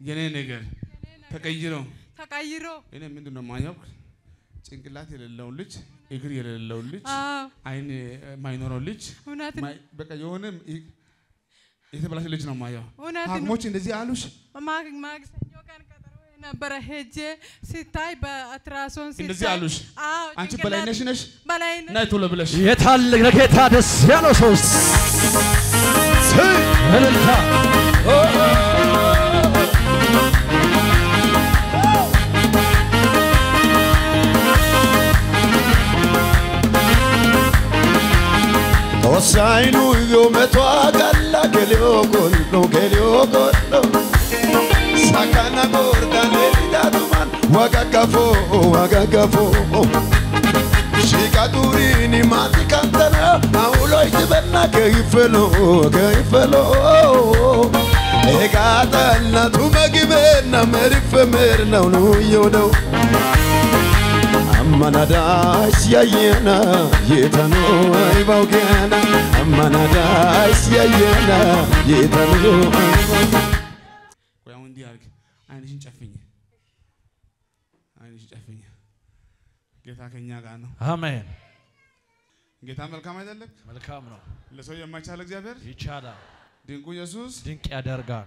የኔ ነገር ተቀይሮ ተቀይሮ እኔ ምንድን ነው ማየው ጭንቅላት የሌለውን ልጅ እግር የሌለውን ልጅ አዎ አይን የማይኖረው ልጅ እውነት ነው ማይ- በቃ የሆነ ይ- የተበላሸ ልጅ ነው ማየው። እውነት ነው። ሐኪሞች እንደዚህ አሉሽ? ማግ- ማክሰኞ ቀን ቀጠሮ ነበረ ሄጄ ሲታይ በአትራሶን እንደዚህ አሉሽ? አዎ አንቺ ጭንቅላት- በላይነሽ ነሽ በላይነሽ ናይ ቶሎ ብለሽ የታለ ለጌታ ደስ ያለው ሰው እልልታ Tossainu io metto a galla che le ho collo, che le ho collo. Sakana gorda neli da duman, wagagafo, wagagafo. Shikadurini mati kantana, aulo itibena che ifelo, che ifelo. Egata na tumagibena merife merna unu yodo. አማናዳስ ያየና የታኑ አይባውገና አማናዳስ ያየና የታኑ ቆይ አሁን እንዲህ አድርግ። አይንሽን ጨፍኝ፣ አይንሽን ጨፍኝ። ጌታ ከኛ ጋር ነው። አሜን። ጌታ መልካም አይደለም? መልካም ነው፣ ለሰው የማይቻል እግዚአብሔር ይቻላል፣ ድንቁ ኢየሱስ ድንቅ ያደርጋል።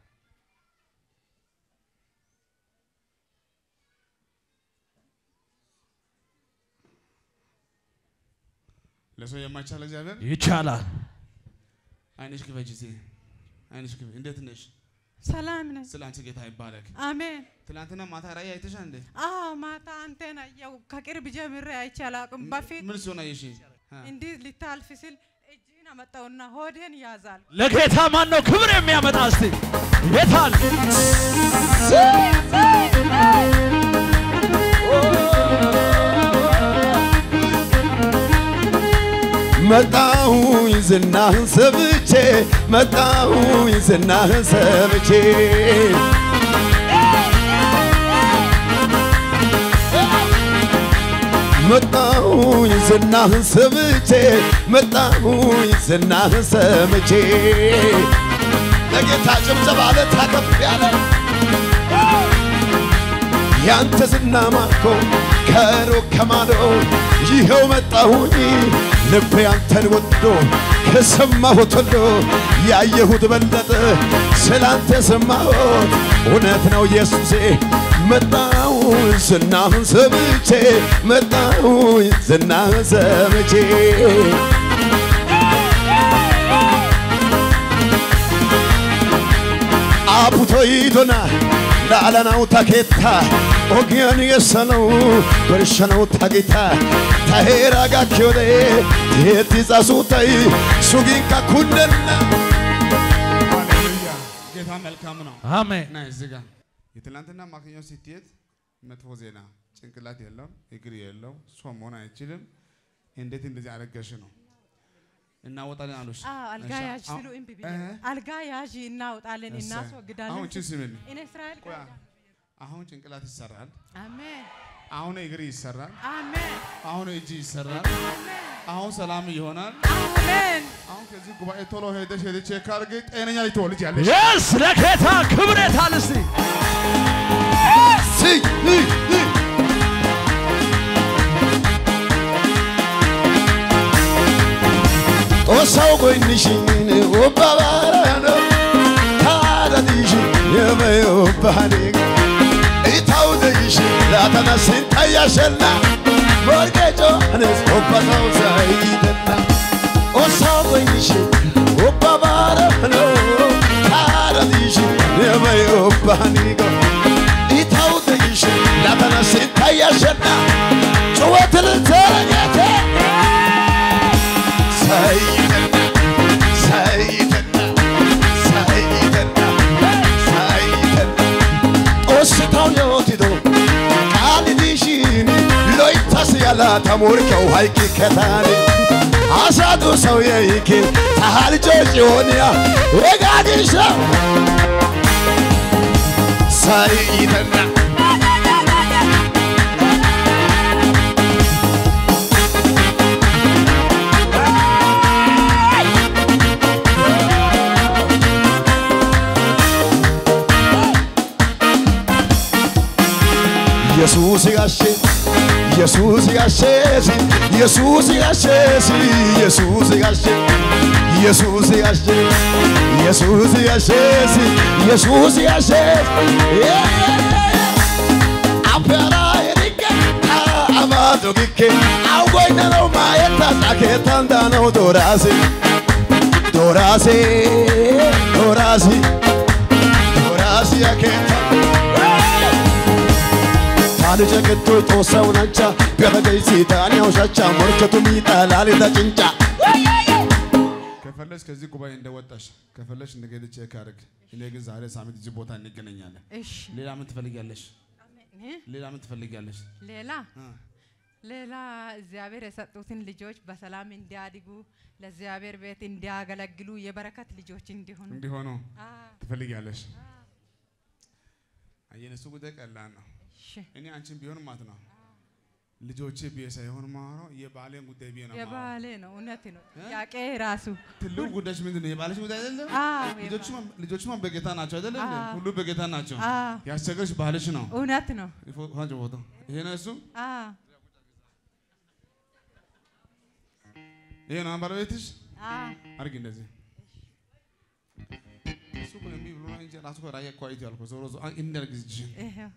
ለሰው የማይቻል እግዚአብሔር ይቻላል። አይንሽ ክፈች እስቲ። አይንሽ ክፈች። እንዴት ነሽ? ሰላም ነኝ። ስለ አንቺ ጌታ ይባረክ። አሜን። ትናንትና ማታ ራእይ አይተሻል እንዴ? አዎ ማታ አንተን አየሁ። ከቅርብ ጀምሬ አይቼ አላውቅም። በፊት ምን ሲሆን አየሽ? አ፣ እንዲህ ሊታልፍ ሲል እጅን አመጣውና ሆዴን ያዛል። ለጌታ ማን ነው ክብር የሚያመጣ? እስቲ የታል መጣሁኝ ዝናህን ሰምቼ መጣሁኝ ዝናህን ሰምቼ መጣሁኝ ዝናህን ሰምቼ መጣሁኝ ዝናህን ሰምቼ ለጌታ ጭብጨባ ለታከፍ ያለ ያንተ ዝና ማርኮ ከሩቅ ከማዶ ይኸው መጣሁኝ ልቤ አንተን ወዶ ከሰማሁት ሁሉ ያየሁት በለጠ ስላንተ ሰማሁት እውነት ነው ኢየሱሴ መጣሁኝ ዝናህን ሰምቼ መጣሁኝ ዝናህን ሰምቼ አቡቶይቶና ላላናው ታኬታ ኦጊያን የሰነው በርሸነው ታጌታ ታሄራ ጋኪዮደ ቴቲ ጻሱታይ ሱጊንካ ኩነና ሃሌሉያ። ጌታ መልካም ነው። አሜን። ና እዚህ ጋር የትላንትና ማክሰኞ ስትሄድ መጥፎ ዜና፣ ጭንቅላት የለው፣ እግር የለው፣ ሰው መሆን አይችልም። እንዴት እንደዚህ አረገሽ ነው እናወጣለን አሉሽ። አዎ አልጋ እሺ፣ ያዥ አሁን- ሲሉ እምቢ ብዬ እ? አልጋ ያዥ እናውጣለን እሰይ። እናስወግዳለን። አሁን ቺ ስሚኝ፣ እኔ እስራኤል ቆይ፣ አሁን ጭንቅላት ይሰራል፣ አሜን አሁን እግር ይሰራል፣ አሜን አሁን እጅ ይሰራል፣ አሁን ሰላም ይሆናል። አሜን አሁን ከዚህ ጉባኤ ቶሎ ሄደሽ ሄደሽ ቼክ አድርጊ፣ ጤነኛ ልትወልጅ ያለሽ የስ ለጌታ ክብር የታል? እስቲ ስይ ይ ይ ጦሳው ጎይንሽን ወባባራኖ ታዳዲሽ የመዮባኔ ኢታው ዘይሽ ላተነስን ታያሸና ሞርጌጮ አነስ ኦባታው ዘይደና ጦሳው ጎይንሽ ወባባራኖ ታዳዲሽ የመዮባኔ ኢታው ዘይሽ ላተነስን ታያሸና ጭወትል ተረኛቴ ሰይድና ሰይድና ሰይድና ሰይድና ጦስታው የወቲዶ ቃል ዲሽን ሎይታስ ያላ ተሞርከው ሃይቂ ከታኒ አሳዱ ሰው የይኪ ታሃልጆ ጭሆንያ ወጋዲሻ ሰይድና ኢየሱስ ጋሼ ኢየሱስ ጋሼ ኢየሱስ ጋሼ ኢየሱስ ጋሼ ኢየሱስ ጋሼ ኢየሱስ ጋሼ ኢየሱስ ጋሼ አበራ የዲቀ አማቶ ጊኬ አውጎይነ ነው ማየታ ጣኬታንዳ ነው ዶራሴ ዶራሴ ዶራሴ ዶራሴ አኬታ ታልጀ ገቶ ጦሰው ነቻ ገበገይሲ ዳንያው ሻቻ ሞርከቱ ሚጣላል ተጭንጫ ከፈለሽ ከዚህ ጉባኤ እንደወጣሽ ከፈለሽ እንደገና ቼክ አድርግ። እኔ ግን ዛሬ ሳምንት እዚህ ቦታ እንገናኛለን። እሺ ሌላ ምን ትፈልጊያለሽ? እ? ሌላ ምን ትፈልጊያለሽ? ሌላ እ? ሌላ እግዚአብሔር የሰጡትን ልጆች በሰላም እንዲያድጉ ለእግዚአብሔር ቤት እንዲያገለግሉ የበረከት ልጆች እንዲሆኑ እንዲሆኑ አ፣ ትፈልጊያለሽ? አየን፣ እሱ ጉዳይ ቀላል ነው። እሺ እኔ አንቺን ቢሆን ማለት ነው ልጆቼ ብዬ ሳይሆን ማወራው የባሌን ጉዳይ ብዬ ነው የማወራው። የባሌ ነው እውነት ነው ጥያቄ ራሱ ትልቁ ጉዳይሽ ምንድን ነው? የባለሽ ጉዳይ አይደለም? አዎ ልጆቹማ- ልጆቹማ በጌታ ናቸው አይደለም? እንዴ? አዎ። ሁሉ በጌታ ናቸው። አዎ ያስቸገርሽ ባልሽ ነው። እውነት ነው ይፎ- ፋንጭ ፎቶ ይሄ ነው እሱ አዎ ይሄ ነው ባለቤትሽ። አዎ አርጊ እንደዚህ እሱ እኮ እምቢ ብሎ ነው እንጂ ራሱ እኮ ራያ እኮ አይቶ ያልኩህ ዞሮ ዞሮ አ- እንዳርግ እጅሽን ይሄው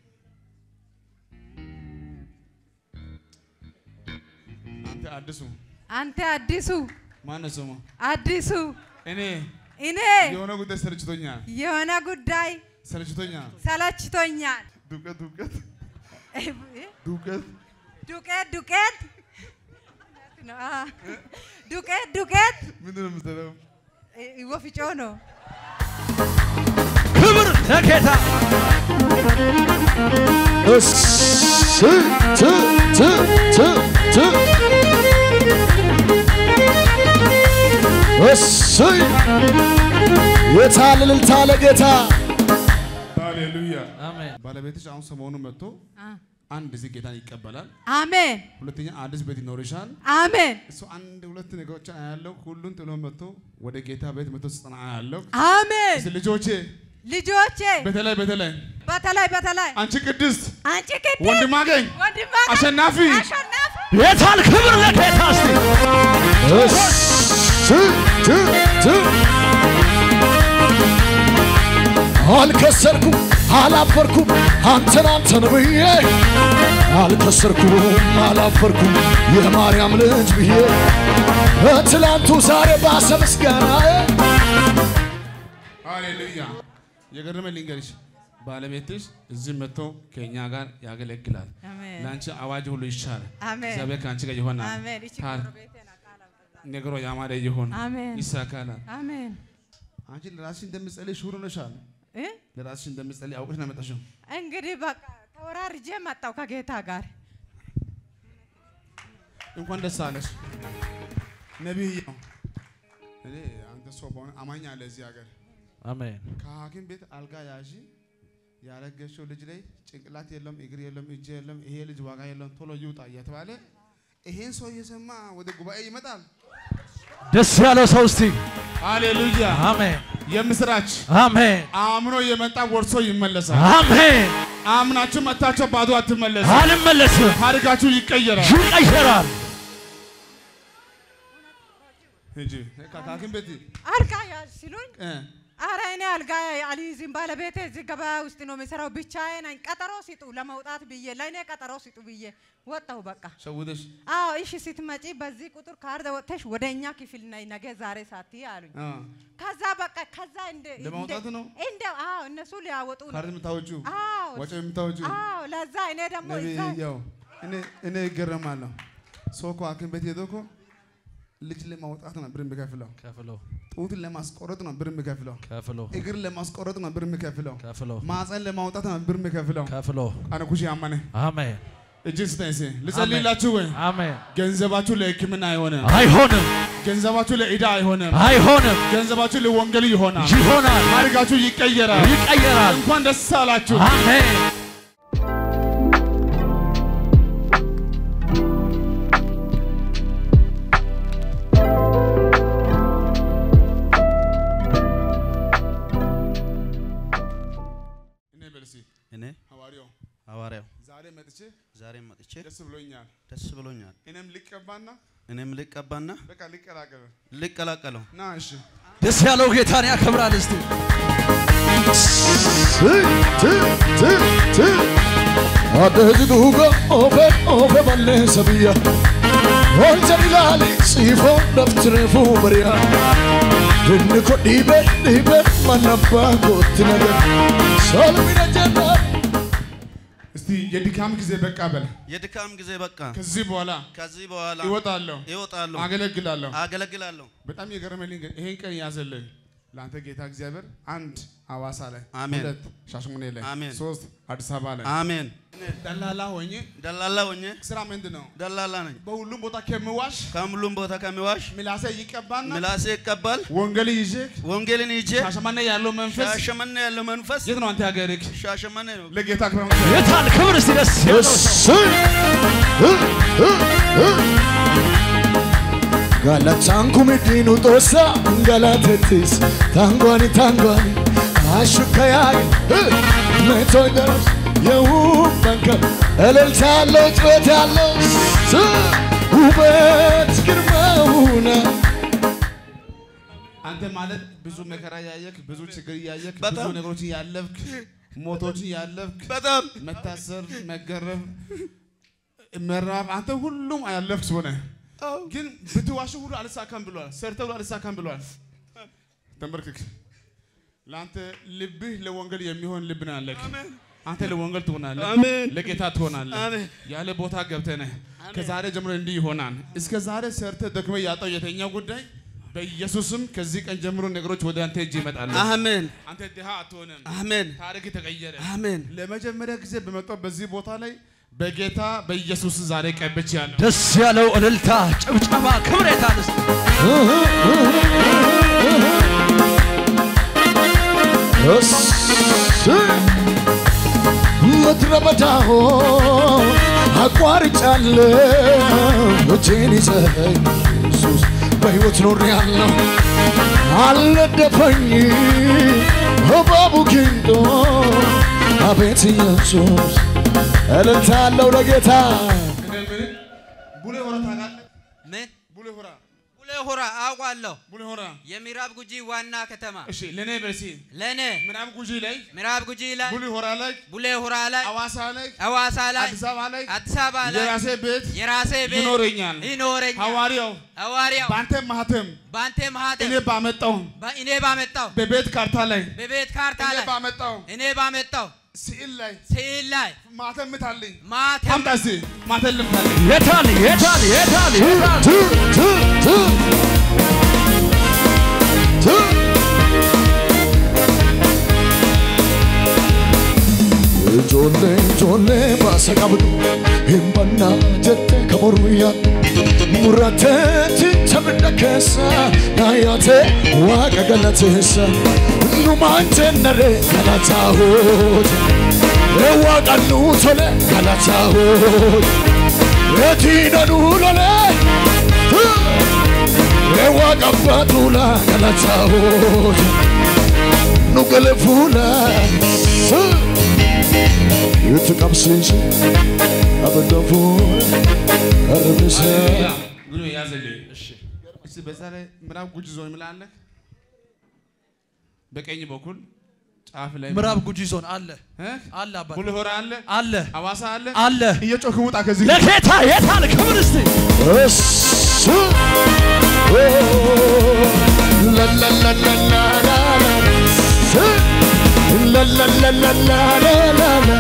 አንተ አዲሱ አንተ አዲሱ ማነው ስሙ? አዲሱ እኔ እኔ የሆነ ጉዳይ ሰልችቶኛል፣ የሆነ ጉዳይ ሰልችቶኛል። ሰለችቶኛል ዱቄት ዱቄት እ? ዱቄት ዱቄት ዱቄት ነው፣ አ። ዱቄት ዱቄት ምንድን ነው የምትለው? እ፣ ወፍጮ ነው ክብር ለጌታ እስ ት ት ት ት እሰይ የታለ እልልታ ለጌታ ሃሌሉያ። አሜን ባለቤትሽ አሁን ሰሞኑ መጥቶ አ። አንድ እዚህ ጌታን ይቀበላል፣ አሜን ሁለተኛ አዲስ ቤት ይኖርሻል። አሜን እሱ አንድ ሁለት ነገሮች አያለው። ሁሉን ጥሎ መጥቶ ወደ ጌታ ቤት መጥቶ ስጠና አያለው። አሜን እስኪ ልጆቼ ልጆቼ በተለይ በተለይ በተለይ በተለይ አንቺ ቅድስት አንቺ ቅድስት ወንድማገኝ ወንድማገኝ አሸናፊ አሸናፊ የታል ክብር ለጌታ እስቲ እሰይ ት ት አልከሰርኩም አላፈርኩም አንተን አንተን ብዬ አልከሰርኩም አላፈርኩም የማርያም ልጅ ብዬ ትላንቱ ዛሬ ባሰ ምስጋናዬ ሃሌሉያ። የገረመኝ ልንገርሽ፣ ባለቤትሽ እዚህ መጥቶ ከእኛ ጋር ያገለግላል። አሜን ለአንቺ አዋጅ ሁሉ ይሻል። አሜን እግዚአብሔር ከአንቺ ጋር ይሆናል። አሜን እቺ ታር- ጎረቤቴ ናት ቃል አውጥታ። ነገሮ ያማረ ይሆን አሜን ይሳካላል። አሜን አንቺ ለራስሽ እንደምትጸልይ ሹር ነሻል። እ? ለራስሽ እንደምትጸልይ አውቀሽ ነው የመጣሽው። እንግዲህ በቃ ተወራርጄ መጣው ከጌታ ጋር እንኳን ደስ አለሽ ነቢይ ነው። እኔ አንተ ሰው በሆነ አማኝ አለ እዚህ ሀገር አሜን ከሐኪም ቤት አልጋ ያዢ ያረገሽው ልጅ ላይ ጭንቅላት የለም፣ እግር የለም፣ እጅ የለም፣ ይሄ ልጅ ዋጋ የለም፣ ቶሎ ይውጣ እየተባለ ይሄን ሰው እየሰማ ወደ ጉባኤ ይመጣል። ደስ ያለው ሰው እስቲ ሃሌሉያ! አሜን የምስራች አሜን አምኖ የመጣ ወርሶ ይመለሳል። አሜን አምናችሁ መታችሁ ባዶ አትመለሱ። አልመለስም ታሪካችሁ ይቀየራል። ይቀየራል ሂጂ ከሐኪም ቤት አልጋ ያዝ ሲሉኝ እ አረ እኔ አልጋ አልይዝም ባለቤቴ እዚህ ገበያ ውስጥ ነው የሚሰራው ብቻዬ ነኝ ቀጠሮ ሲጡ ለመውጣት ብዬ ለእኔ ቀጠሮ ሲጡ ብዬ ወጣሁ በቃ ሸውደሽ አዎ እሺ ስትመጪ በዚህ ቁጥር ካርድ ወጥተሽ ወደ እኛ ክፍል ነይ ነገ ዛሬ ሳትይ አሉኝ አ ከዛ በቃ ከዛ እንደ ለማውጣት ነው? እንደ አዎ እነሱ ሊያወጡ ነው ካርድ የምታወጪው አዎ ወጪ የምታወጪው አዎ ለዛ እኔ ደግሞ ነቢይ እዛ ያው እኔ እኔ ይገረማለሁ። ሰው እኮ ሐኪም ቤት ሄዶ እኮ ልጅ ለማውጣት ነው ብር የሚከፍለው። ከፍሎ ጡትን ለማስቆረጥ ነው ብር የሚከፍለው። ከፍሎ እግር ለማስቆረጥ ነው ብር የሚከፍለው። ከፍሎ ማፀን ለማውጣት ነው ብር የሚከፍለው። ከፍሎ አነ ኩሽ ያመነ አሜን እጅን ስጠኝ እስኪ ልጸልይላችሁ ወይ? አሜን ገንዘባችሁ ለሕክምና አይሆንም። አይሆንም ገንዘባችሁ ለዕዳ አይሆንም። አይሆንም ገንዘባችሁ ለወንጌል ይሆናል። ይሆናል ታሪካችሁ ይቀየራል። ይቀየራል እንኳን ደስ አላችሁ። አሜን እኔ በል እስኪ እኔ ሐዋርያው ሐዋርያው ዛሬ መጥቼ ዛሬ መጥቼ ደስ ብሎኛል። ደስ ብሎኛል። እኔም ልቀባና እኔም ልቀባና በቃ ልቀላቀል ልቀላቀለው ና እሺ ደስ ያለው ጌታን ያከብራል። እስቲ Adeeti duuba ofe ofe balleessa biyya Olcha ilaali siifoo daftire fuubariya Inni ko dhiibe dhiibe mana abbaa kootti naga Solmina jennaan እስቲ የድካም ጊዜ በቃ በል። የድካም ጊዜ በቃ ከዚህ በኋላ ከዚህ በኋላ ይወጣለሁ፣ ይወጣለሁ፣ አገለግላለሁ። አገለግላለሁ። በጣም የገረመልኝ ግን ይሄን ቀን ያዘልኝ ለአንተ ጌታ እግዚአብሔር አንድ ሐዋሳ ላይ አሜን። ሁለት ሻሸመኔ ላይ አሜን። ሶስት አዲስ አበባ ላይ አሜን። ደላላ ሆኜ ደላላ ሆኜ ስራ ምንድን ነው? ደላላ ነኝ። በሁሉም ቦታ ከምዋሽ ከሁሉም ቦታ ከሚዋሽ ምላሴ ይቀባና ምላሴ ይቀባል። ወንጌል ይዤ ወንጌልን ይዤ ሻሸመኔ ያለው መንፈስ ሻሸመኔ ያለው መንፈስ የት ነው አንተ ሀገርክ? ሻሸመኔ ነው። ለጌታ ክብር ጌታን ክብር እስቲ ደስ ያለው Galataan kumiddiinu xoossa galatettis tangwani tangwani ashukka yaage meetoy daras የውብ መንከር እልልታ ያለው ጩኸት ያለው ስ- ውበት ግርማውነ አንተ ማለት ብዙ መከራ ያየክ፣ ብዙ ችግር ያየክ፣ ብዙ በጣም። ነገሮችን ያለፍክ፣ ሞቶችን ያለፍክ፣ በጣም መታሰር፣ መገረፍ፣ መራብ አንተ ሁሉም ያለፍክ ሰው ነህ። ግን ብትዋሽ ሁሉ አልሳካም ብሏል። ሰርተ ሁሉ አልሳካም ብሏል። ተንበርክክ። ለአንተ ልብህ ለወንጌል የሚሆን ልብ ነው ያለክ። አንተ ለወንጌል ትሆናለህ፣ አሜን። ለጌታ ትሆናለህ። አሜን። ያለ ቦታ ገብተህ ነህ። ከዛሬ ጀምሮ እንዲህ ይሆናል። እስከ ዛሬ ሰርተህ ደክመህ ያጣው የተኛው ጉዳይ በኢየሱስም ከዚህ ቀን ጀምሮ ነገሮች ወደ አንተ እጅ ይመጣሉ። አሜን አንተ ድሃ አትሆንም። አሜን ታሪክ ተቀየረ። አሜን። ለመጀመሪያ ጊዜ በመጣው በዚህ ቦታ ላይ በጌታ በኢየሱስ ዛሬ ቀብቼ ያለሁ ደስ ያለው እልልታ፣ ጭብጨባ፣ ክብር የታል እስቲ ምድረ በዳሆ አቋርጫለሁ እጄን ይዘኸኝ ኢየሱስ በሕይወት ኖሬአለሁ አልነደፈኝ እባቡ ጊንጦ አቤት ኢየሱስ እልልታ አለው ለጌታ እኔ ምን ቡሌ ሆራ ታውቃለህ? ምን ቡሌ ሆራ ቡሌ ሆራ አውቃለሁ። ቡሌ ሆራ የምዕራብ ጉጂ ዋና ከተማ እሺ፣ ለኔ በሲ ለእኔ ምዕራብ ጉጂ ላይ ምዕራብ ጉጂ ላይ ቡሌ ሆራ ላይ ቡሌ ሆራ ላይ አዋሳ ላይ ሐዋሳ ላይ አዲስ አበባ ላይ አዲስ አበባ ላይ የራሴ ቤት የራሴ ቤት ይኖረኛል። ይኖረኛል። ሐዋርያው ሐዋርያው በአንተ ማህተም በአንተ ማህተም እኔ ባመጣው እኔ ባመጣው በቤት ካርታ ላይ በቤት ካርታ እኔ ላይ ባመጣው እኔ ባመጣው ስዕል ላይ ስዕል ላይ ማህተም ምታልኝ። ማተም አምጣ እስቲ ማህተም ልምታልኝ። የታል የታል የታል የታል ቱ ቱ ቱ ቱ Ijoollee ijoollee baasa qabdu hin bannaa jette ka mormiyyaa murratteetti tabidda keessa naayyaate waaqa galateessa numaan jennare galataa hoote waaqa nuu tole galataa hoote etiina nuu lole waaqa abbaa tuula galataa hoote nu gale fuula. Itti qabsiisi abidda fuula arrabisa. ግን ያዘልኝ። እስቲ በዛ ላይ ምዕራብ ጉጂ ዞን ምላለህ በቀኝ በኩል ጫፍ ላይ ምዕራብ ጉጂ ዞን አለ እ? አለ አባት ቡሌ ሆራ አለ፣ አለ አዋሳ አለ። አለ እየጮክ ውጣ ከዚህ ለጌታ የታል ክብር እስቲ እሱ ላላላላላላ ላላላላላላ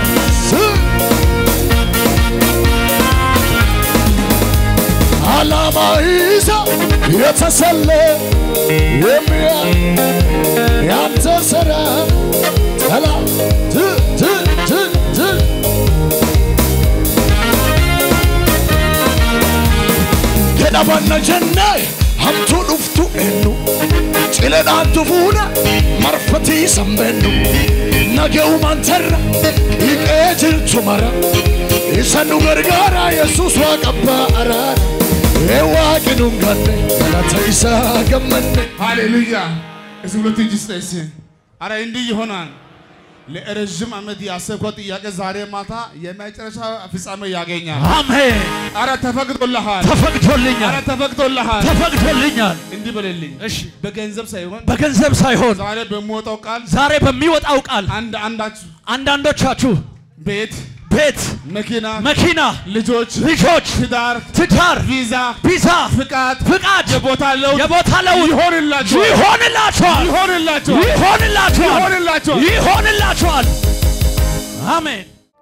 ዓላማ ይዛ የተሰለ የሚያ ያንተ ስራ ጠላት ት ት ት ት jedhabanna jennee hamtuu dhuftu eenyu ciledhaantu fuuna marfatii sambeennu naga'umaan tarra hiqee jirtu mara isa nu gargaara yesus waaqabbaa araara ee waaqi nun ganne galata isaa gammanne ሃሌሉያ። እስቲ ሁለት እጅ ስጠኝ እስቲ። አረ እንዲህ ይሆናል። ለረዥም ዓመት ያሰብከው ጥያቄ ዛሬ ማታ የመጨረሻ ፍጻሜ ያገኛል። አሜን። አረ ተፈቅዶልሃል። ተፈቅዶልኛል፣ አረ ተፈቅዶልሃል። ተፈቅዶልኛል። እንዲህ በልልኝ። እሺ፣ በገንዘብ ሳይሆን በገንዘብ ሳይሆን ዛሬ በሚወጣው ቃል ዛሬ በሚወጣው ቃል አንድ አንዳችሁ አንዳንዶቻችሁ ቤት፣ ቤት፣ መኪና፣ መኪና፣ ልጆች፣ ልጆች፣ ትዳር፣ ትዳር፣ ቪዛ፣ ቪዛ፣ ፍቃድ፣ ፍቃድ፣ የቦታ ለውጥ የቦታ ለውጥ ይሆንላችኋል። ይሆንላችኋል፣ ይሆንላችኋል። ይሆንላችኋል፣ ይሆንላችኋል። ይሆንላችኋል። አሜን።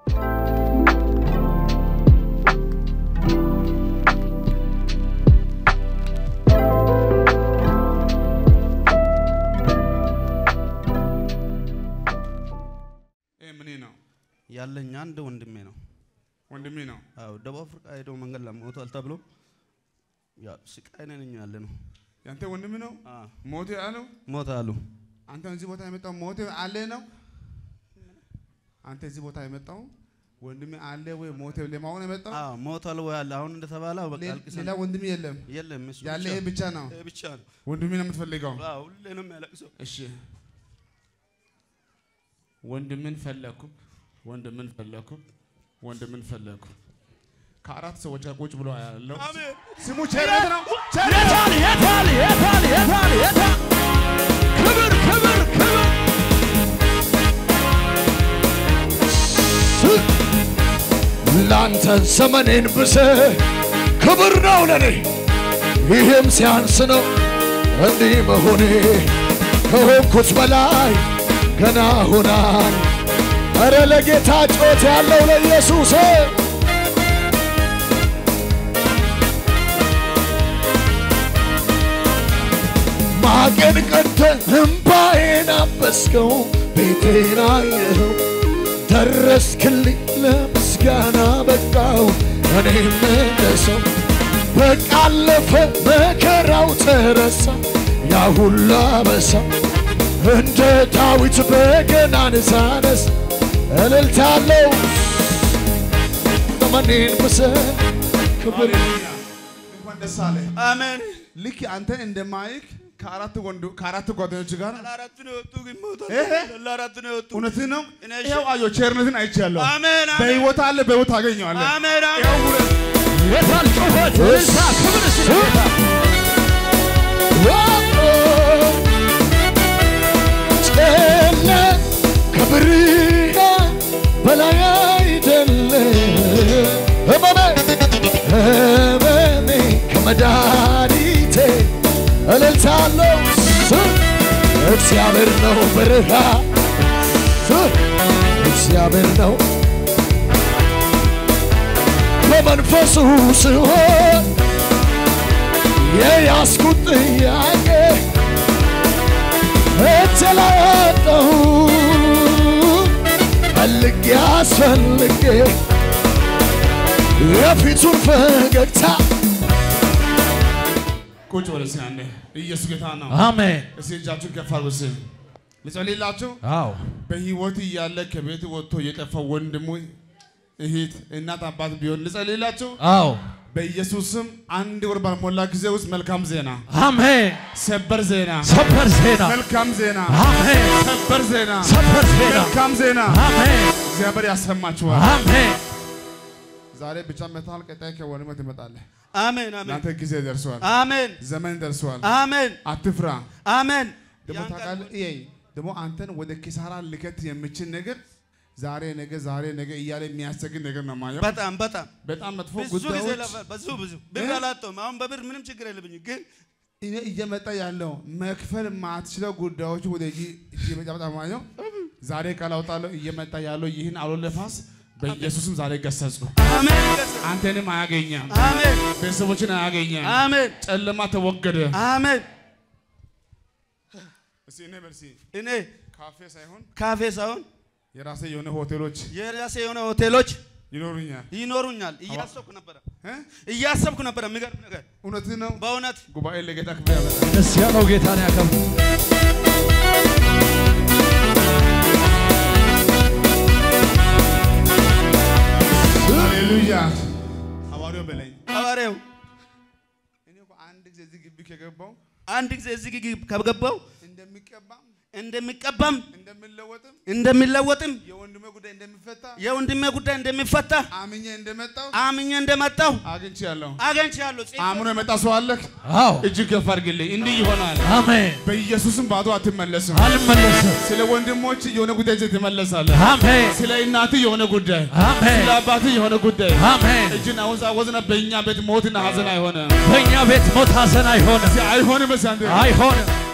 ይህ ምን ነው? ያለኝ አንድ ወንድሜ ነው። ወንድሜ ነው። አዎ ደቡብ አፍሪካ ሄዶ መንገድ ላይ ሞቷል ተብሎ ያው ስቃይ ነኝ ያለ ነው። ያንተ ወንድም ነው አዎ ሞቴ አለው። ሞት አሉ። አንተ እዚህ ቦታ የመጣው ሞቴ አለ ነው። አንተ እዚህ ቦታ የመጣው ወንድሜ አለ ወይ ሞቴ ለማወቅ ነው የመጣው። አዎ ሞቷል ወይ አለ። አሁን እንደተባለ በቃ ሌ- አልቅሰን ሌላ ወንድሜ የለም። የለም እሱ ያለ ብቻ- ይሄ ብቻ ነው። ይሄ ብቻ ነው። ወንድሜ ነው የምትፈልገው። አዎ ሁሌ ነው የሚያለቅሰው። እሺ ወንድምን ፈለኩ፣ ወንድምን ፈለኩ፣ ወንድምን ፈለኩ። ከአራት ሰዎች ጋር ቁጭ ብሎ ያለው አሜን ስሙ ቸርነት ነው። ቸርነት የታል የታል የታል የታል የታል? ክብር ክብር ክብር ላንተ ዘመኔን ብሰ ክብር ነው ለኔ ይህም ሲያንስ ነው እንዲህ መሆኔ ከሆንኩት በላይ ገና ሆናል። እረ ለጌታ ጮት ያለው ለኢየሱስ ማቄን ቀድተ እምባዬን አበስከው ቤቴን አየኸው ደረስክልኝ ለምስጋና በቃው እኔም እንደ ሰው በቃ አለፈ መከራው ተረሳ ያ ሁሉ አበሳ እንደ ዳዊት በገናን ሳነስ እልልታለው ዘመኔን ብሰ ክብር ሃሌሉያ። እንኳን ደስ አለ። አሜን። ልክ አንተን እንደማይክ ከአራት ወንዱ ከአራት ጓደኞች ጋር ለአራት ነው የወጡ ግን ሞቷል። እህ። ለአራት ነው የወጡ እውነትህን ነው። እኔ ይኸው አየሁ፣ ቸርነትን አይቻለሁ። አሜን አሜን በህይወት አለ፣ በህይወት ታገኘዋለህ። አሜን ይኸው አሜን ሁለት የታል ጩኸት እልልታ ክብር ስለ ጌታ ጨለ ከብርሃን በላይ አይደለ ህመሜ ህመሜ ከመድኃኒቴ እልልታለው እግዚአብሔር ነው ብርሃን እግዚአብሔር ነው በመንፈሱ ስሆን የያዝኩት ጥያቄ እጅ ላይ አጣሁ ፈልጌ አስፈልጌ የፊቱን ፈገግታ ቁጭ በል እስኪ አንዴ። ኢየሱስ ጌታ ነው። አሜን። እስኪ እጃችሁን ከፍ አድርጉ እስኪ። ልጸልይላችሁ። አዎ በህይወት እያለ ከቤት ወጥቶ የጠፋው ወንድሙ፣ እህት፣ እናት፣ አባት ቢሆን ልጸልይላችሁ። አዎ በኢየሱስም አንድ ወር ባልሞላ ጊዜ ውስጥ መልካም ዜና፣ አሜን። ሰበር ዜና፣ ሰበር ዜና መልካም ዜና፣ አሜን። ሰበር ዜና፣ ሰበር ዜና መልካም ዜና አሜን እግዚአብሔር ያሰማችኋል። አሜን። ዛሬ ብቻ መታል፣ ቀጣይ ከወንድምህ ትመጣለህ። አሜን አሜን ለአንተ ጊዜ ደርሷል፣ አሜን ዘመን ደርሷል። አሜን አትፍራ። አሜን ደግሞ ያን ቃል ታውቃለህ፣ ይሄ ደግሞ አንተን ወደ ኪሳራ ልከት የሚችል ነገር ዛሬ ነገ ዛሬ ነገ እያለ የሚያሰግን ነገር ነው ማየው። በጣም በጣም በጣም መጥፎ ብዙ ጊዜ ጉዳዮች ለፈ ብዙ ብዙ ብር እ? አላጣሁም። አሁን በብር ምንም ችግር የለብኝም ግን እኔ እየመጣ ያለው መክፈል ማትችለው ጉዳዮች ወደ እጅ እየመጣ በጣም ማየው። ዛሬ ቃል አውጣለሁ። እየመጣ ያለው ይህን አውሎ ነፋስ በኢየሱስም ዛሬ ገሰጽኩ። አሜን ይገስጽ። አንተንም አያገኘም፣ አሜን ቤተሰቦችን አያገኘም። አሜን ጨለማ ተወገደ። አሜን እስኪ እኔ በል እስኪ እኔ ካፌ ሳይሆን ካፌ ሳይሆን የራሴ የሆነ ሆቴሎች የራሴ የሆነ ሆቴሎች ይኖሩኛል። ይኖሩኛል። እያሰብኩ ነበረ እ? እያሰብኩ ነበረ። የሚገርም ነገር እውነትህ ነው። በእውነት ጉባኤ ለጌታ ክብር ያመጣል። ደስ ያለው ጌታን ያከብር። ሃሌሉያ። ሐዋርያው በለኝ ሐዋርያው እኔ እኮ አንድ ጊዜ እዚህ ግቢ ከገባው አንድ ጊዜ እዚህ ግቢ ከገባው እንደሚቀባም እንደሚቀባም እንደሚለወጥም እንደሚለወጥም የወንድሜ ጉዳይ እንደሚፈታ የወንድሜ ጉዳይ እንደሚፈታ አምኜ እንደመጣው አምኜ እንደመጣሁ አግኝቻለሁ። አገኝቻለሁ። ጽፌ- አምኖ የመጣ ሰው አለክ? አዎ እጅግ ከፍ አድርግልኝ። እንዲህ ይሆናል። አሜን። በኢየሱስም ባዶ አትመለስም። አልመለስም። ስለ ወንድሞች የሆነ ጉዳይ ይዘህ ትመለሳለህ። አሜን ስለ እናት የሆነ ጉዳይ፣ አሜን ስለ አባት የሆነ ጉዳይ አሜን። እጅን አወዛወዝና በእኛ ቤት ሞትና ሀዘን አይሆንም። በእኛ ቤት ሞት ሐዘን አይሆንም አይሆንም። በሳንዴ አይሆንም